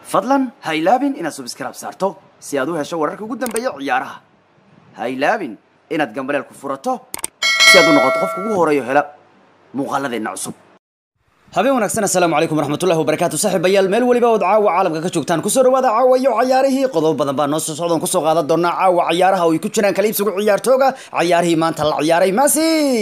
fadlan ha ilaabin inaad subscribe saarto si aad u hesho wararka ugu dambeeya ciyaaraha ha ilaabin inaad gambaleel ku furato si aad u noqoto qofka ugu horeeyo hela muuqaaladeenna cusub habeen wanaagsan assalaamu calaykum waraxmatullahi wabarakaatu saaxiibayaal meel weliba ood caawa caalamka ka joogtaan kusoo dhawaada caawa iyo cayaarihii qodobo badan baa noo soo socdaan kusoo qaadan doonaa caawa cayaaraha oo ay ku jiraan kala iibsigu ciyaartooga cayaarihii maanta la ciyaaray masi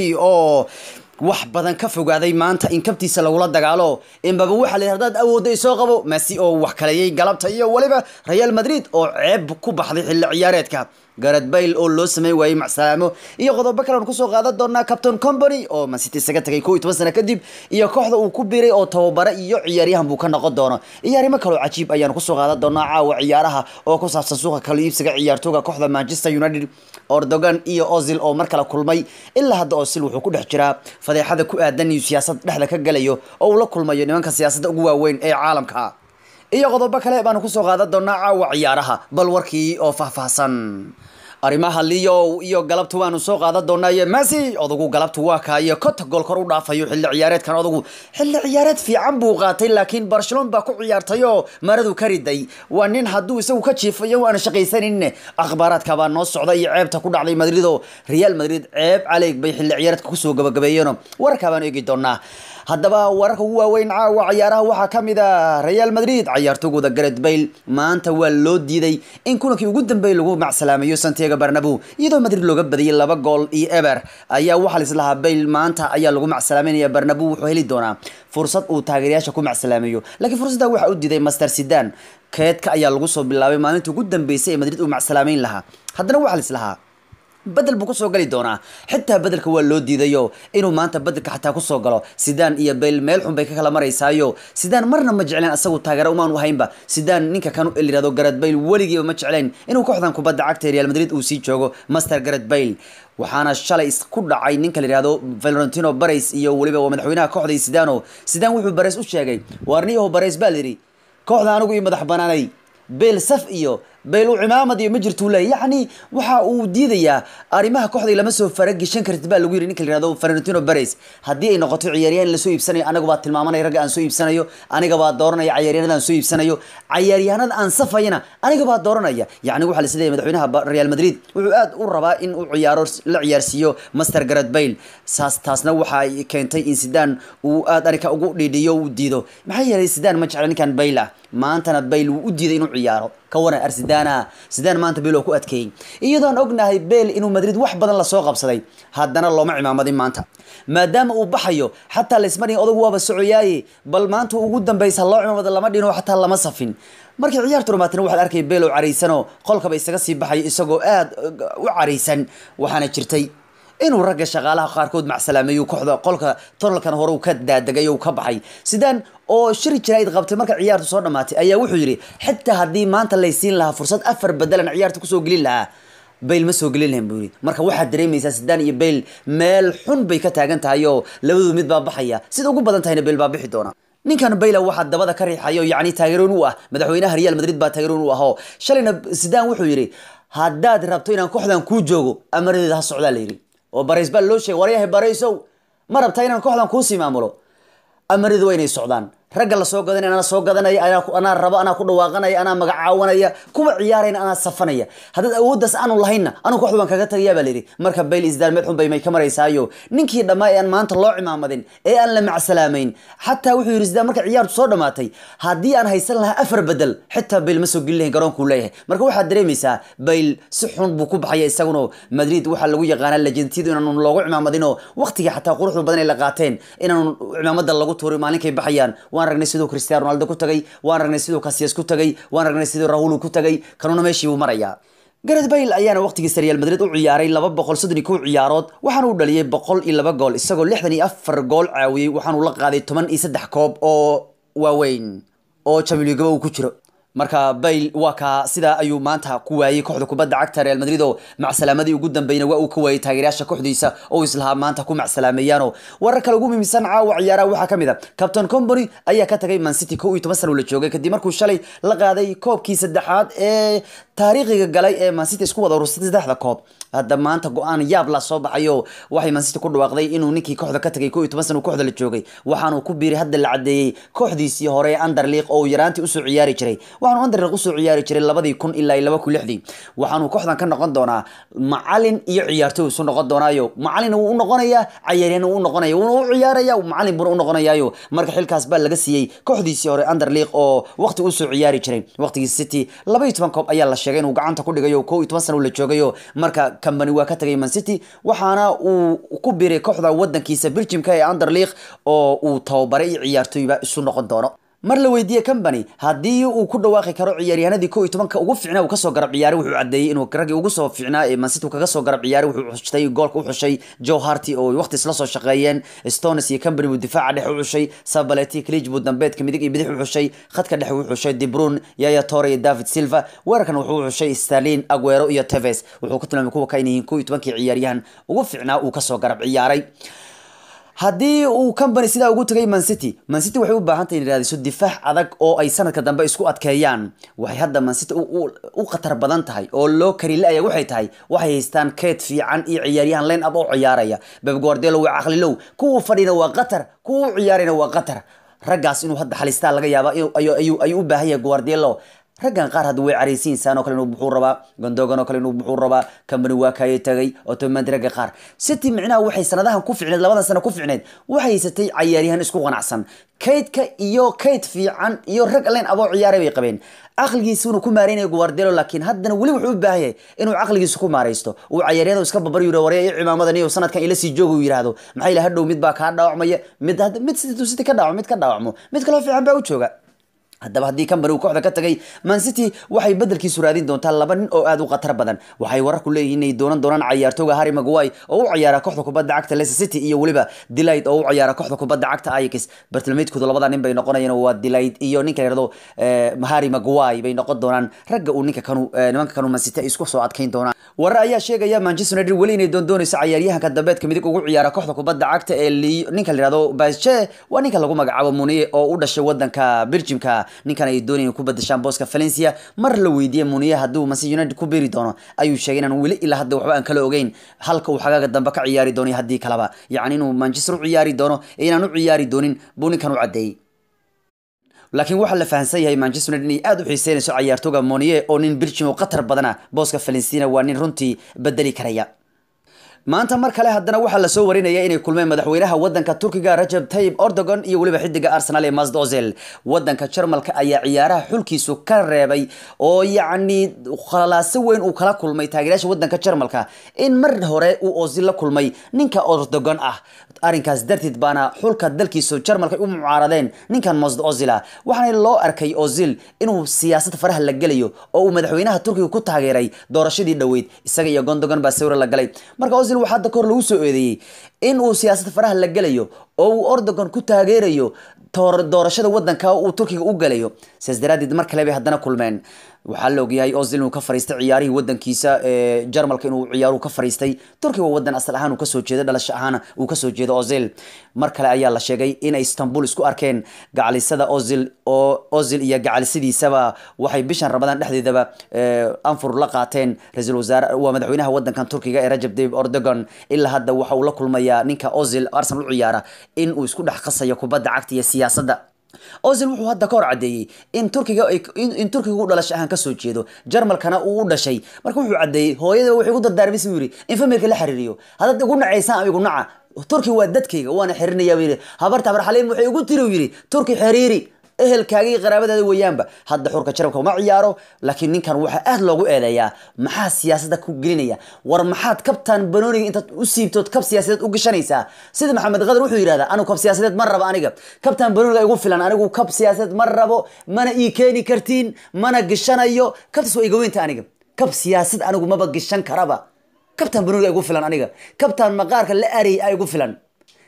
oo wax badan ka fogaaday maanta in kabtiisa lagula dagaalo inbaba waxaa la hadaad awoodda isoo qabo masi oo wax kaleeyay galabta iyo weliba real madrid oo ceeb ku baxday xilli ciyaareedka garad bayl oo loo sameyn waayey macsalaamo iyo qodobo kale aan kusoo qaadan doonaa captain company oo mancity isaga tagay kow iyo toban sano kadib iyo kooxda uu ku biiray oo tababare iyo ciyaaryahan buu ka noqon doono iyo arrimo kaloo cajiib ayaan kusoo qaadan doonaa caawa ciyaaraha oo ku saabsan suuqa kala iibsiga ciyaartooga kooxda manchester united ordogan iyo ozil oo mar kale kulmay ilaa hadda ozil wuxuu ku dhex jiraa fadeexada ku aadan iyo siyaasad dhexda ka galayo oo uu la kulmayo nimanka siyaasadda ugu waaweyn ee caalamka iyo qodobo kale baanu kusoo qaadan doonaa caawa ciyaaraha bal warkii oo faahfaahsan arrimaha leo iyo galabta waanu soo qaadan doonaa iyo messi odagu galabta waa kaayo kota gool kor u dhaafayo xilli ciyaareedkan odagu xilli ciyaareed fiican buu qaatay laakiin barcelona baa ku ciyaartay oo maradu ka riday waa nin hadduu isagu ka jiifayo aan shaqaysanin akhbaaraadka baa noo socda iyo ceebta ku dhacday madrid oo real madrid ceeb caleeg bay xilli ciyaareedka kusoo gabagabeeyeen warkaa baanu eegi doonaa haddaba wararka ugu waaweyn caawa ciyaaraha waxaa ka mid a real madrid cayaartooygooda garet bayl maanta waa loo diiday in kulankii ugu dambeeyay lagu macsalaamayo santiago barnabo iyadoo madrid looga badiyay laba gool iyo eber ayaa waxaa lislahaa bayl maanta ayaa lagu macsalaameynaya barnabo wuxuu heli doonaa fursad uu taageerayaasha ku macsalaameeyo laakiin fursadda waxaa u diiday master sidan keedka ayaa lagu soo bilaabay maalintii ugu dambeysay ee madrid uu macsalaameyn lahaa haddana waxaa lislahaa bedel buu kusoo gali doonaa xitaa bedelka waa loo diidayo inuu maanta bedelka xataa kusoo galo sidaan iyo bayl meel xun bay ka kala maraysaayo sidaan marna ma jecleen asagu taageero umaanu haynba sidaan ninka kan lirahdo garad bayl weligiiba ma jecleen inuu kooxdan kubadda cagta real madrid uu sii joogo master garad bayl waxaana shalay ku dhacay ninka la yihahdo valentino bares iyo weliba waa madaxweynaha kooxda sidano sidaan wuxuu bares u sheegay waarniyaho bares baa layidhi kooxda anigu iyo madax banaanay beel saf iyo beel u cimaamad iyo ma jirtuu leey yacni waxa uu diidayaa arrimaha kooxday lama soo farageshan kartid baa lagu yidhi ninka la yihahdo valentino bares haddii ay noqoto ciyaaryahan la soo iibsanayo aniga baa tilmaamanaya ragga aan soo iibsanayo aniga baa dooranaya cayaaryahanada aan soo iibsanayo cayaaryahanada aan safayana aniga baa dooranaya yacni waxaa la isleeyahay madaxweynaha real madrid wuxuu aad u rabaa in uu ciyaaro la ciyaarsiiyo master garad bayl saas taasna waxa ay keentay in sidaan uu aad arrinka ugu dhiidhiyo uu diido maxaa yeelay sidaan ma jecla ninkan bayl ah maantana bayl wuu u diiday inuu ciyaaro ka waran arsidana sidaan maanta beel oo ku adkeeyey iyadoon ognahay beel inuu madrid wax badan lasoo qabsaday haddana looma cimaamadin maanta maadaama uu baxayo xataa laismarin odagu waaba socoyaaye bal maanta ugu dambaysa loo cimaamada lama dhino xataa lama safin markii ciyaartu dhamaatina waxaad arkay beel oo caraysanoo qolkaba isaga sii baxayo isagoo aad u caraysan waxaana jirtay inuu ragga shaqaalaha qaarkood macsalaameeyo kooxda qolka tonalkan hore uu ka daadegay oo ka baxay sidaan oo shiri jirayd qabtay marka ciyaartu soo dhamaatay ayaa wuxuu yidhi xitaa haddii maanta laysiin lahaa fursad afar bedelan ciyaarta kusoo gelin lahaa bayl ma soo gelin lahayn buu yidhi marka waxaad dareemaysaa sidaan iyo bayl meel xun bay ka taagan tahay oo labadu mid baa baxaya sida ugu badan tahayna bayl baa bixi doona ninkan bayla waxaa dabada ka riixayo yacni taageeroon u ah madaxweynaha real madrid baa taageeroon u ahoo shalayna sidaan wuxuu yidhi haddaad rabto inaan kooxdan kuu joogo amaradeeda ha socdaa la yidhi oo barays baa loo sheegay waryahay baraysow ma rabtaa inaan kooxdan kuusii maamulo amaridu waa inay socdaan ragga lasoo gadanaya anaa soo gadanaya anaa rabo anaa ku dhawaaqanaya anaa magacaawanaya kuwa ciyaarayna anaa safanaya haddaad awooddaas aanu lahaynna anu kooxda baan kaga tagayaa baa layidhi marka bayl isdaan meel xun bay may ka maraysaayo ninkii dhammaa ee aan maanta loo cimaamadin ee aan la macsalaamayn xataa wuxuu yidhi sidaan marka ciyaartu soo dhamaatay haddii aan haysan lahaa afar bedel xitaa bayl ma soo gelin lahayn garoonkuu leeyahay marka waxaad dareemaysaa bayl si xun buu ku baxaya isaguno madrid waxaa lagu yaqaanaa lajentiyadu inaanu loogu cimaamadinoo waqtigii xataa quruxda badan ay la qaateen inaanu cimaamada lagu tuurin maalinkay baxayaan waan ragnay siduu cristiano ronaldo ku tagay waan ragnay siduu casillas ku tagay waan ragnay siduu rahul ku tagay kanuna meeshii buu marayaa gareth bale ayaana waqtigiisa real madrid u ciyaaray laba boqol soddon iyo kow ciyaarood waxaana uu dhaliyay boqol iyo laba gool isagoo lixdan iyo afar gool caawiyey waxaanu la qaaday toban iyo saddex koob oo waaweyn oo champions league uu ku jiro marka bayl waa kaa sidaa ayuu maanta ku waayey kooxda kubadda cagta real madrid oo macsalaamadii ugu dambeyna waa uu ka waayey taageerayaasha kooxdiisa oo islahaa maanta ku macsalaameeyaano warar kale ugu muhiimsan caawa ciyaaraha waxaa kamid a captain company ayaa ka tagay man city kow iyo toban sana uu la joogay kadib markuu shalay la qaaday koobkii saddexaad ee taariikhiga galay ee man city isku wada urursatay saddexda koob hadda maanta go-aan yaab la soo baxayo waxay man city ku dhawaaqday inuu ninkii kooxda ka tagay kow iyo toban sana uu kooxda la joogay waxaanuu ku biiray hadda la cadeeyey kooxdiisii hore ee underleague oo uu yaraantii usoo ciyaari jiray waxaanu underleague usoo ciyaari jiray labadii kun ilaa laba kun lixdii waxaanu kooxdan ka noqon doonaa macalin iyo ciyaartoy isu noqon doonaayo macalin wuu u noqonayaa cayaaryahan wuu u noqonaya wuuna u ciyaaraya macalin buuna u noqonayaayo marka xilkaas baa laga siiyey kooxdiisii hore underleague oo waqti usoo ciyaari jiray waqtigii city laba iyo toban koob ayaa la sheegay inuu gacanta ku dhigayo kow iyo toban sana uu la joogayo marka company waa ka tagay man city waxaana uu ku biiray kooxda wadankiisa belgiumka ee underleague oo uu tababaray iyo ciyaartoyba isu noqon doono mar la weydiiyey company haddii uu ku dhawaaqi karo ciyaaryahanadii kow iyo tobanka ugu fiicnaa uu kasoo garab ciyaaray wuxuu cadeeyey inuu raggii ugu soo fiicnaa ee mancity kaga soo garab ciyaaray wuxuu xushtay goolka u xushay joe harty oo waqti isla soo shaqeeyeen stones iyo company buu difaaca dhexe u xushay sabaleti clij buu dambeedka midig iyo bidix u xushay khadka dhexe wuu xushay debrun yaya tore iyo david silva weerarkan wuxuu xushay starlin aguero iyo teves wuxuu ku tilmaamay kuwa ka inay yihiin kow iyo tobankii ciyaaryahan ugu fiicnaa uu kasoo garab ciyaaray haddii uu company sidaa ugu tagay man city man city waxay u baahan tahay in raadiso difaac adag oo ay sanadka dambe isku adkeeyaan waxay hadda man city u khatar badan tahay oo loo kari la-aya waxay tahay waxay haystaan keed fiican iyo ciyaaryahan line up oo ciyaaraya beb guardelo waa caqlilow kuwa fadhina waa qatar kuwa u ciyaarayna waa qatar raggaas inuu hadda xalistaa laga yaaba ayuu u baahan yahay guardelo raggan qaar hadda way caraysiin saan oo kale inuu buxuu rabaa gondogan oo kale inuu buxuu rabaa company waa kaayay tagay otomandi ragga qaar city micnaha waxay sanadahan ku ficneed labadan sano ku ficneed waxay haysatay cayaaryahan isku qanacsan kaydka iyo kayd fiican iyo rag leen aboo ciyaaray bay qabeen caqligiisuuna ku maareynayo guardelo laakiin haddana weli wuxuu u baahan yahay inuu caqligiisu ku maaraysto uu cayaaryada iska babar yidho warya iyo cimaamadan iyo sanadkan ila sii jooga uu yidhaahdo maxaa ila hadhow mid baa kaa dhaawacmaya mid mid city ka dhaawacmo mid ka dhaawacmo mid kaloo fiican baa u jooga haddaba haddii company uu kooxda ka tagay man city waxay bedelkiisu raadin doontaa laba nin oo aad u khatar badan waxay wararku leeyihiin inay doonan doonaan cayaartooga harry maguay oo u ciyaara kooxda kubadda cagta leicester city iyo weliba delight oo u ciyaara kooxda kubadda cagta ajax bartilmaydkooda labada nin bay noqonayaan waa delight iyo ninka la yirahdo harry maguay bay noqon doonaan ragga uu ninka kanu nimanka kanu man city ay isku soo adkayn doonaan warar ayaa sheegaya manchester united weli inay doondoonayso cayaaryahanka dambeedka midig ugu ciyaara kooxda kubadda cagta ee ninka la yirahdo basche waa ninka lagu magacaabo muniye oo u dhashay wadanka belgiumka ninkan ay doonayeen ku badashaan booska valencia mar la weydiiyey muniye hadduu manchester united ku beeri doono ayuu sheegay inaan weli ilaa hadda waxba aan kala ogeyn halka uu xagaaga dambe ka ciyaari doono iyo haddii kaleba yacni inuu manchester u ciyaari doono ee inaan u ciyaari doonin buu ninkan u caddeeyey laakiin waxaa la fahansan yahay manchester united inay aada u xiiseynayso cayaartooga moniye oo nin belgium oo qatar badana booska valencina waa nin runtii bedeli karaya maanta mar kale haddana waxaa lasoo warinaya inay kulmeen madaxweynaha wadanka turkiga rajab tayib ordogon iyo weliba xidiga arsenal ee masd ozil wadanka jarmalka ayaa ciyaaraha xulkiisu ka reebay oo yacni khalaaso weyn uu kala kulmay taageerayaasha wadanka jarmalka in mar hore uu ozil la kulmay ninka ordogon ah arrinkaas darteed baana xulka dalkiisu jarmalka u mucaaradeen ninkan masd ozila waxaana loo arkay ozil inuu siyaasad faraha la gelayo oo uu madaxweynaha turkiga ku taageeray doorashadii dhoweyd isaga iyo gondogan baa sawira la galay marka ozil waxaa hadda kahor lagu soo eedeeyey in uu siyaasad faraha la gelayo oo uu ordogon ku taageerayo doorashada wadanka uu turkiga u galayo sidaas daraadeed mar kale bay haddana kulmeen waxaa la ogyahay ozil inuu ka fariistay ciyaarihii wadankiisa ee jarmalka inuu ciyaaruhu ka fariistay turkiga wadan asal ahaan uu kasoo jeedo dhalasho ahaan uu kasoo jeedo ozil mar kale ayaa la sheegay inay istanbul isku arkeen gacalisada ozil oo ozil iyo gacalisadiisaba waxay bishan ramadaan dhexdeedaba anfur la qaateen ra-iisul wasaare waa madaxweynaha wadankan turkiga ee rajab tayyip erdogan ilaa hadda waxa uu la kulmayaa ninka ozil arsenal u ciyaara in uu isku dhex qasayo kubadda cagta iyo siyaasadda ozil wuxuu hadda ka hor caddeeyey in turkiga in turkiga u dhalasho ahaan kasoo jeedo jarmalkana uu u dhashay marka wuxuu caddeeyey hooyada waxay ugu dardaarmaysa buu yidhi in famirka la xiriiriyo haddaad igu nacaysaan ama igu naca turki waa dadkayga waana xiririnaya buu yidhi habarta habar xaliim waxay ugu tiri uu yidhi turki xiriiri ehelkaaga iyo qaraabadaada weeyaanba hadda xurka jarabka uma ciyaaro laakiin ninkan waxaa aad loogu eedeeyaa maxaa siyaasadda ku gelinaya war maxaad kabtan banooniga intaad u siibtood kab siyaasadeed u gashanaysaa sida maxamed qadar wuxuu yidhahdaa anigu kab siyaasadeed ma rabo aniga kabtan banooniga igu filan anigu kab siyaasadeed ma rabo mana ii keeni kartiin mana gishanayo kabtaas waa iga weynta aniga kab siyaasad anigu maba gishan karaba kabtan banooniga igu filan aniga kabtan maqaarka la arayay a igu filan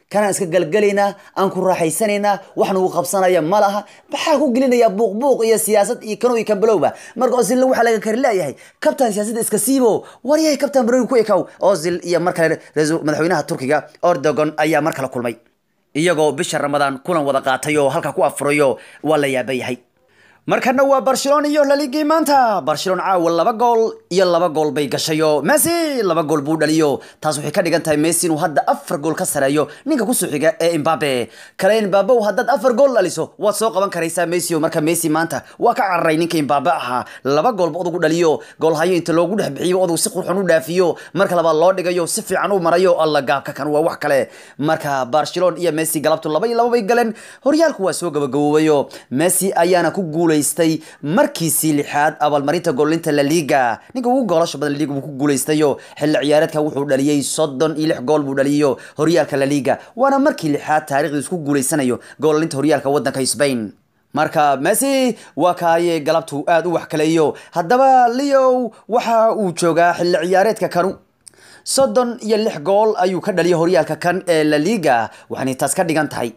kanaan iska galgalaynaa aan ku raaxaysanaynaa wax nagu qabsanaya ma laha maxaa ku gelinayaa buuq buuq iyo siyaasad iyo kano iyo kambalowba marka ozil waxaa laga kari leeyahay kabtan siyaasadda iska siibo waryahay kabtan baroni ku ekaw ozil iyo mar kale ra-iisul madaxweynaha turkiga ordogon ayaa mar kale kulmay iyagoo bisha ramadaan kulan wada qaatay oo halka ku afurayo waa la yaaba yahay markana waa barcelona iyo laligii maanta barcelona caawa laba gool iyo laba gool bay gashay oo messi laba gool buu dhaliyo taas waxay ka dhigan tahay messi inuu hadda afar gool ka sareeyo ninka kusoo xiga ee imbabe kale imbabe haddaad afar gool dhaliso waad soo qaban karaysaa messi o marka messi maanta waa ka cararay ninka imbabe ahaa laba goolba odagu dhaliyo goolhayo inta loogu dhex bixiyo odagu si qurxon u dhaafiyo marka labaad loo dhigayo si fiican u marayo alla gaabka kan waa wax kale marka barcelona iyo messi galabtu laba iyo laba bay galeen horyaalku waa soo gabagaboobayo messi ayaana ku guulay markiisii lixaad abaalmarinta goolinta la liga ninka ugu goolasha badan laliga buu ku guulaystayo xilli ciyaareedka wuxuu dhaliyey soddon iyo lix gool buu dhaliyo horyaalka la liga waana markii lixaad taarikhdiis ku guulaysanayo goolinta horyaalka wadanka spain marka messi waa kaaye galabtu aad u wax kaleeyo haddaba leow waxa uu joogaa xilli ciyaareedka kanu soddon iyo lix gool ayuu ka dhaliyay horyaalka kan ee la liga waxaanay taas ka dhigan tahay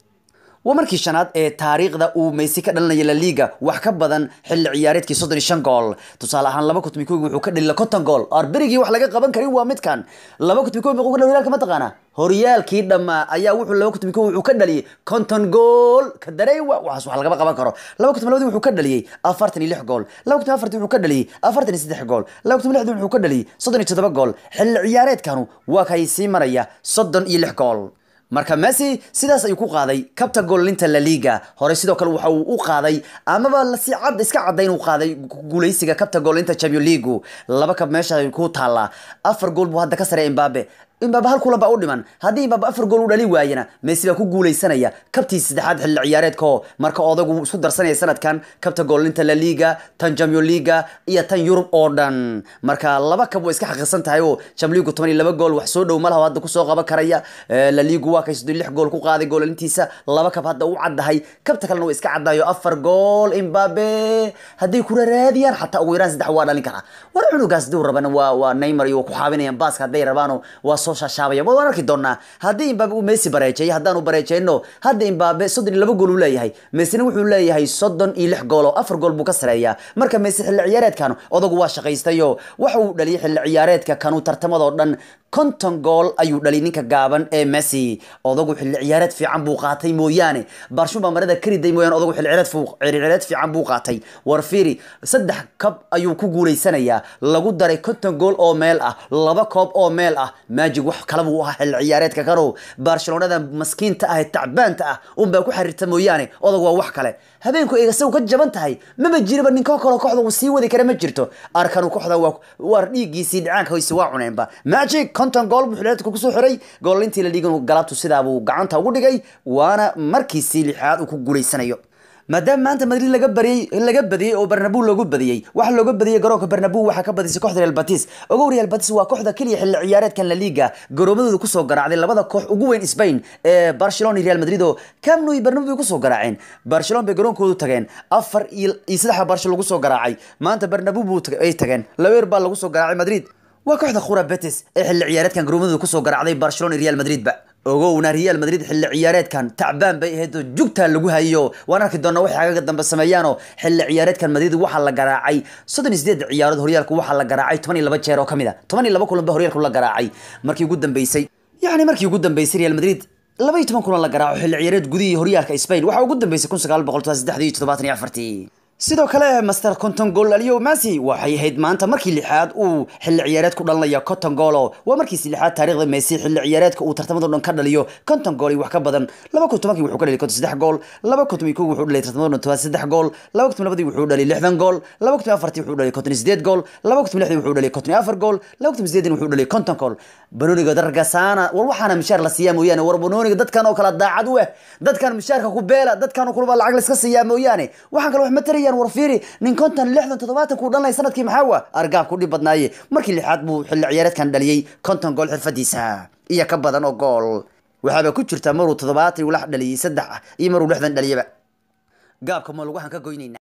waa markii shanaad ee taariikhda uu Messi ka dhalinaya La Liga wax ka badan xilli ciyaareedkii 35 gool tusaale ahaan 2011 wuxuu ka dhaliyay 50 gool arberigii wax laga qaban karin waa midkan 2011 wuxuu ka dhaliyay horyaalka ma taqaana horyaalkii dhama ayaa wuxuu 2011 wuxuu ka dhaliyay 50 gool ka dareewa waxaas wax laga qaban karo 2012 wuxuu ka dhaliyay 46 gool 2014 wuxuu ka dhaliyay 43 gool 2016 wuxuu ka dhaliyay 37 gool xilli ciyaareedkanu waa kay sii maraya 36 gool marka messi sidaas ayuu ku qaaday kabta goolinta la liga hore sidoo kale waxa uu u qaaday amaba si cad iska cadday inuu qaaday guuleysiga kabta goolinta champion league laba kab meesha ku taala afar gool buu hadda ka sareeya imbabe imbabe hal kulan baa u dhiman haddii imbabe afar gool u dhali waayana messi baa ku guuleysanaya kabtii saddexaad xilli ciyaareedko marka odagu isku darsanaya sanadkan kabta goolinta la liga tan champion liga iyo tan yurub oo dhan marka laba kab way iska xaqiiqsan tahay oo champion league toban iyo laba gool wax soo dhow malaha hadda kusoo qaban karaya la ligu waa kay soddon lix gool ku qaaday goolintiisa laba kab hadda u caddahay kabta kalena way iska caddayo afar gool imbabe hadday kula raadiyaan xataa ugu yaraan saddex waa dhalin karaa war cunugaas duu rabana waa waa neymar iyo ku xaabinayaan baaska hadday rabaano waa soo shashaabaya waan arki doonaa haddii imbabe uu messi bareejeeyo haddaanu bareejeyno hadda imbabe soddon iyo laba gool uu leeyahay messina wuxuu leeyahay soddon iyo lix gool oo afar gool buu ka sareeyaa marka messi xilli ciyaareedkan odagu waa shaqaystayo waxa uu dhaliyay xilli ciyaareedka kanu tartamadoo dhan konton gool ayuu dhaliyay ninka gaaban ee messi odagu xilli ciyaareed fiican buu qaatay mooyaane barshun baa marada kariday mooyaane odagu xilli ciyaareed fiican buu qaatay war fiiri saddex kab ayuu ku guuleysanayaa lagu daray konton gool oo meel ah laba koob oo meel ah maajig wax kale buu ahaa xilli ciyaareedka kano barcelonada maskiinta ah ee tacbaanta ah unbaa ku xiriirta mooyaane odag waa wax kale habeenku eega saw ka jaban tahay maba jiriba ninkoo kaloo kooxda uu sii wadi kara ma jirto arkanu kooxda waa waar dhiiggiisii dhicaanka hoyse waa cuneenba magic konton gool buu xilliyeedka kusoo xiray goolintii la dhigan galabtu sidaa buu gacanta ugu dhigay waana markiisii lixaad uu ku guuleysanayo maadaama maanta madrid laga bariyey laga badiyey oo barnabu loogu badiyey waxaa looga badiyey garoonka barnabu waxaa ka badisay kooxda real batis ogow real batis waa kooxda keliya xilli ciyaareedkan la liga garoomadooda kusoo garaacday labada koox ugu weyn spain ee barcelona iyo real madrid oo camp nou iyo barnabu bay kusoo garaaceen barcelona bay garoonkoodu tageen afar iyo saddexa barsho lagu soo garaacay maanta barnabu buu ay tageen labeer baa lagu soo garaacay madrid waa kooxda khura betis ee xilli ciyaareedkan garoomadooda kusoo garaacday barcelona iyo real madrid ba ogowna real madrid xilli ciyaareedkan tacbaan bay ahayd oo jugtaa lagu hayo waan arki doonaa waxay agaga dambe sameeyaanoo xilli ciyaareedkan madrid waxaa la garaacay soddon iyo sideed ciyaarood horyaalku waxaa la garaacay toban iyo laba jeer oo ka mid a toban iyo laba kulan ba horyaalku la garaacay markii ugu dambeysay yacni markii ugu dambeysay real madrid laba iyo toban kulan la garaaco xilli ciyaareed gudihii horyaalka spain waxaa ugu dambeysay kun sagaal boqol saddexdii iyo toddobaatan iyo afartii sidoo kale master conton gool aliyo messi waxay ahayd maanta markii lixaad uu xilli ciyaareed ku dhalinaya conton goolo waa markiisi lixaad taariikhda messi xilli ciyaareedka uu tartamado dhan ka dhaliyo conton gool iyo wax ka badan laba kun tobankii wuxuu ka dhaliyay konton saddex gool laba kun toban kow wuxuu dhaliyay tartamado dhan toban saddex gool laba kun labadii wuxuu dhaliyay lixdan gool laba kun afartii wuxuu dhaliyay konton sideed gool laba kun lixdii wuxuu dhaliyay konton afar gool laba kun sideedin wuxuu dhaliyay konton gool banooniga dargasaana war waxaana mishaar la siiyaa mooyaane war banooniga dadkan oo kala daacad u eh dadkan mishaarka ku beela dadkan oo kulaba lacag la iska siiyaa mooyaane waxaan kale wax ma tarayaan war fiiri nin konton lixdan toddobaatan kuu dhalanay sanadkii maxaa wa argaab ku dhib badnaaye markii lixaad buu xilli ciyaareedkan dhaliyey konton gool xirfadiisa iyo ka badan oo gool waxaaba ku jirta maruu toddobaatan ulax dhaliyey saddex iyo maruu lixdan dhaliyaba gaabka ma lagu waxaan ka goynayna